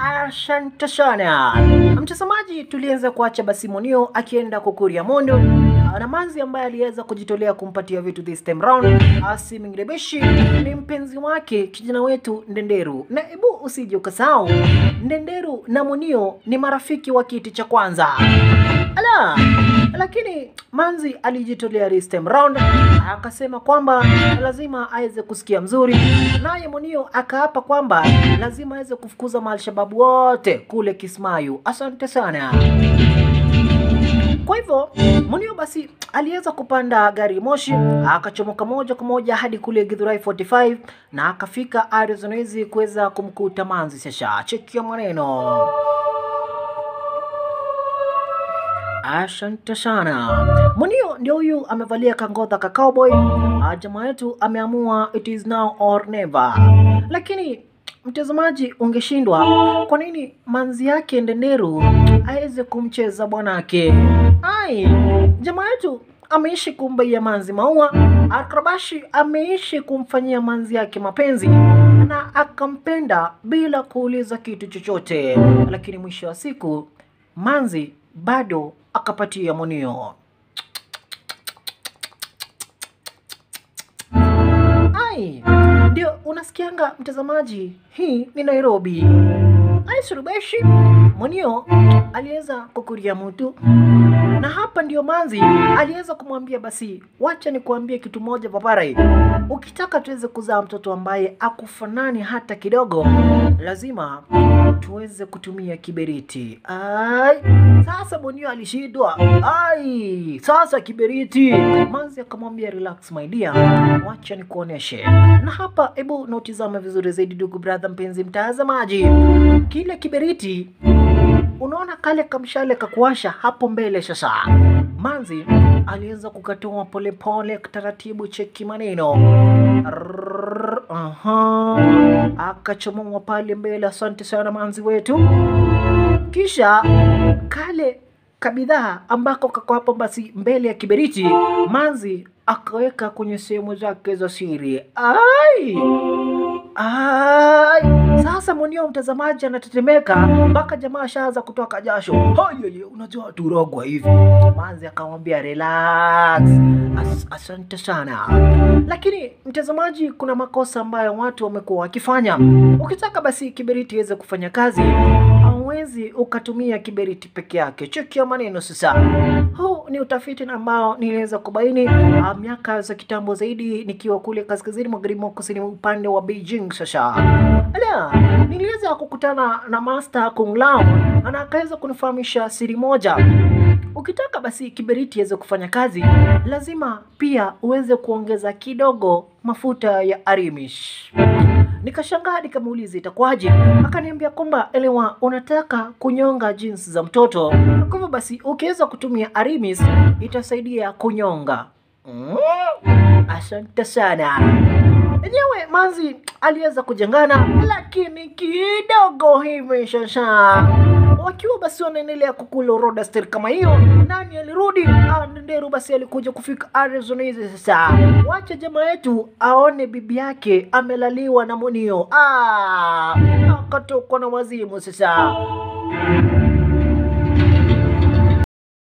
Asante sana mtazamaji, tulianza kuacha basi Monio akienda kukuria mondo na Manzi ambaye aliweza kujitolea kumpatia vitu this time round. Asi Mingrebeshi ni mpenzi wake kijana wetu Ndenderu, na hebu usije ukasahau Ndenderu na Monio ni marafiki wa kiti cha kwanza. Ala, lakini Manzi alijitolea this time round, akasema kwamba lazima aweze kusikia mzuri, naye Monio akaapa kwamba lazima aweze kufukuza maalshababu wote kule Kismayu. Asante sana. Kwa hivyo Munio basi aliweza kupanda gari moshi akachomoka moja kwa moja hadi kule Githurai 45 na akafika Arizona hizi kuweza kumkuta Manzi. Sasa chekia maneno. Asante sana. Munio ndio huyu amevalia kangodha ka cowboy. Ah, Jamaa yetu ameamua it is now or never. Lakini mtazamaji, ungeshindwa kwa nini manzi yake Ndenderu aweze kumcheza bwanake? Ai, jamaa yetu ameishi kumbaia manzi maua, Akrabashi ameishi kumfanyia manzi yake mapenzi na akampenda bila kuuliza kitu chochote, lakini mwisho wa siku manzi bado akapatia Munio. Ai, ndio unasikianga mtazamaji, hii ni Nairobi. Ai surubeshi Munio aliweza kukuria mtu na hapa ndio Manzi aliweza kumwambia basi, wacha nikuambie kitu moja paparai, ukitaka tuweze kuzaa mtoto ambaye akufanani hata kidogo, lazima tuweze kutumia kiberiti. Ai, sasa Bonio alishindwa. Ai, sasa kiberiti. Manzi akamwambia relax my dear, wacha nikuoneshe. Na hapa hebu nautizame vizuri zaidi, ndugu brother, mpenzi mtazamaji, kile kiberiti unaona kale kamshale kakuasha hapo mbele. Sasa Manzi aliweza kukatoa polepole taratibu, cheki maneno Rrrr, aha, akachomoa pale mbele. Asante sana Manzi wetu. Kisha kale kabidhaa ambako kako hapo basi mbele ya kiberiti, Manzi akaweka kwenye sehemu zake za siri. Ai! Ai, sasa mwenyewe mtazamaji anatetemeka mpaka jamaa ashaanza kutoka jasho. Haye, unajua turogwa hivi. Manzi akamwambia relax. As, asante sana. Lakini mtazamaji, kuna makosa ambayo watu wamekuwa wakifanya. Ukitaka basi kiberiti iweze kufanya kazi, hauwezi ukatumia kiberiti peke yake. Chekia maneno sasa. Huu ni utafiti na ambao niliweza kubaini ah, miaka za kitambo zaidi nikiwa kule kaskazini magharibi mwa kusini upande wa Beijing. Sasa ala, niliweza kukutana na Master Kung Lao na akaweza kunifahamisha siri moja. Ukitaka basi kiberiti iweze kufanya kazi, lazima pia uweze kuongeza kidogo mafuta ya arimish. Nikashangaa nikamuuliza itakuwaje? Akaniambia kwamba elewa, unataka kunyonga jinsi za mtoto, kwa hivyo basi ukiweza kutumia arimis itasaidia kunyonga. Mm, asante sana. Enyewe Manzi aliweza kujengana, lakini kidogo hivi sasa wakiwa basi wanaendelea kukula rodaster kama hiyo, nani alirudi? Ah, Ndenderu basi alikuja kufika Arizona hizi sasa. Wacha jamaa yetu aone bibi yake amelaliwa na Munio. Ah, akatokwa na wazimu sasa.